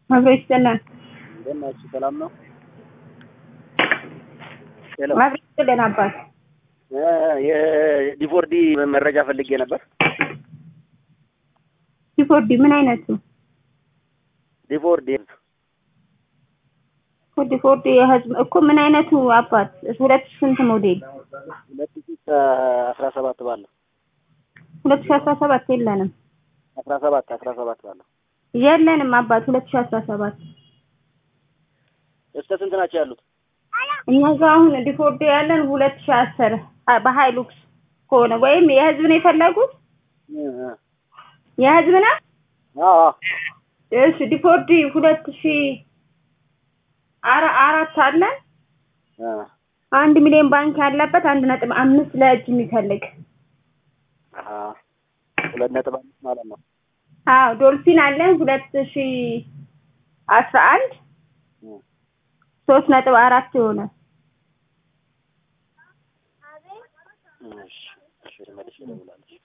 አብሮ ይስጥልን። እንደምን ናችሁ? ሰላም ነው? ሄሎ አብሮ ይስጥልን አባት። እ የዲፎርዲ መረጃ ፈልጌ ነበር። ዲፎርዲ ምን አይነቱ? ዲፎርዲ ዲፎርዲ የህዝብ እኮ ምን አይነቱ አባት? ሁለት ሺህ ስንት ሞዴል? ሁለት ሺህ አስራ ሰባት ባለው ሁለት ሺህ አስራ ሰባት የለንም አስራ ሰባት አስራ ሰባት ባለው የለንም አባት ሁለት ሺህ አስራ ሰባት እስከ ስንት ናቸው ያሉት? እኛ ጋር አሁን ዲፎርዲ ያለን ሁለት ሺህ አስር በሀይሉክስ ከሆነ ወይም የህዝብ ነው የፈለጉት? እ እ የህዝብ ነው? አዎ አዎ እሺ ዲፎርዲ ሁለት ሺህ አራ አራት አለን እ አንድ ሚሊዮን ባንክ ያለበት አንድ ነጥብ አምስት ለእጅ የሚፈልግ አሀ ሁለት ነጥብ አምስት ማለት ነው። አዎ ዶልፊን አለን ሁለት ሺህ አስራ አንድ እ ሶስት ነጥብ አራት የሆነ እሺ እሺ መልሼ እደውላለሁ።